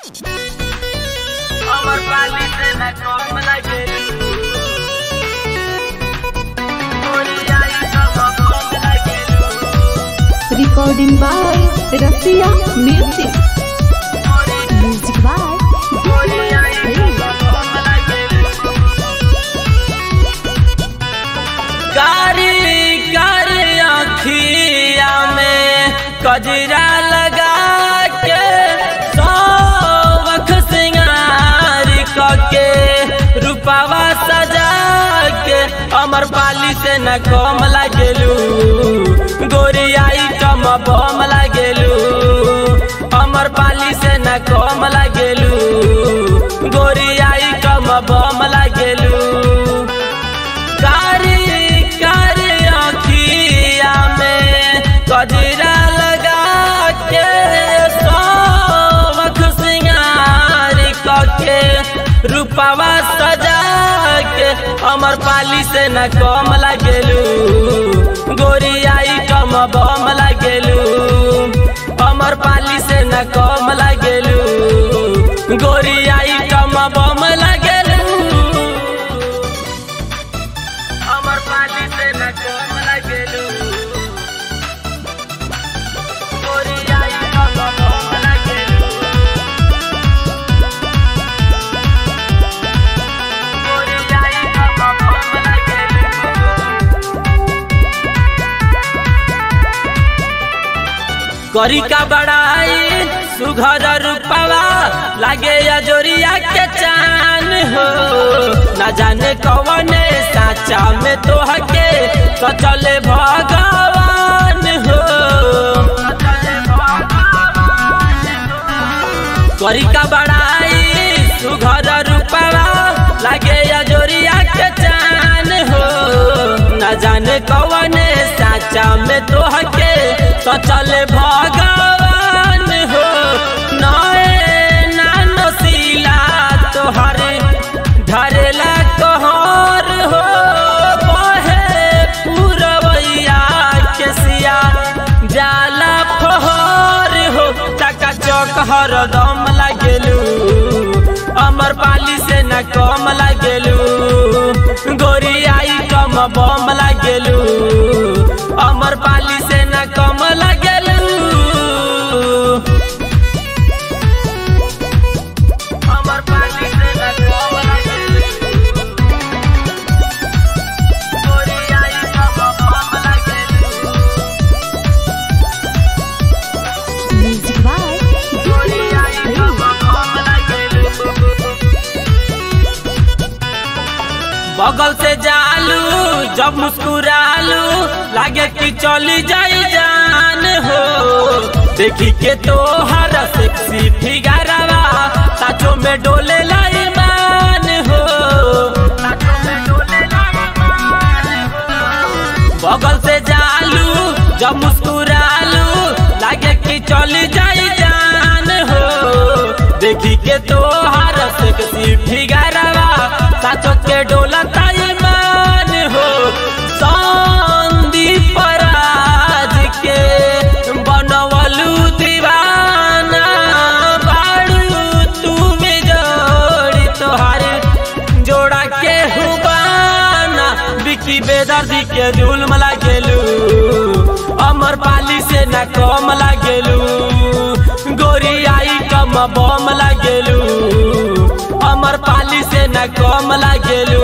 আমার পালিতে না কম লাগে Recording by Rasia Music. Music by कारी कारी आखिया में कजरा लगा के सौख सिंगार के रूपावा सजा के अमर पाली से न कम लागेलू गोरियाई कम बम लागेलू अमर पाली से न कम लागेलू गोरियाई कम बम लागेलू कारी कारी आखिया में कजरा लगा के सौख सिंगार के रूपवा सजा के अमर पाली से न कम लागेलू गोरियाई कम बम लागेलू अमर पाली से न कम लागेलू गोरियाई कम बम लागेलू আমার পালিতে না কম লাগেলু ওরিয়াই কম কম লাগেলু ওরিয়াই কম কম লাগেলু करी का बड़ाई सुघर रूपवा लागे अजोरिया के चान हो न जाने कौने साचा में तो हके तो चले भगवान हो करी का बड़ाई सुघर रूपवा लागे अजोरिया के चान हो न जाने कौने साचा में तो हके तो चले भगवान हो नए नानो सीला तोहरे धरेला कहर हो बहे पुरवैया के सिया जाला फहर हो चका चौक हरदम लागेलू अमर पाली से न कम लागेलू गोरियाई कम बम लागेलू अमर पाली से न कम लागेलू अमर पाली से न कम लागेलू गोरियाई कम बम लागेलू Music by गोरियाई कम बम लागेलू बगल से जालू जब मुस्कुरालू लागे कि चली जाई जान हो देखी के तो हर सेक्सी फिगरवा साचो में डोले लाई मान हो बगल से जालू जब मुस्कुरालू लागे कि चली जाई जान हो देखी के तो हर सेक्सी फिगरवा साचो के डोला ताई मान हो संदीप राज के बनवलू दीवाना बाड़ू तुम जोड़ी तोहारे जोड़ा के हुबाना बिकी बेदर्दी के जुल्म लागेलू अमर पाली से न कम लागेलू गोरियाई कम बम लागेलू अमर पाली से न कम लागेलू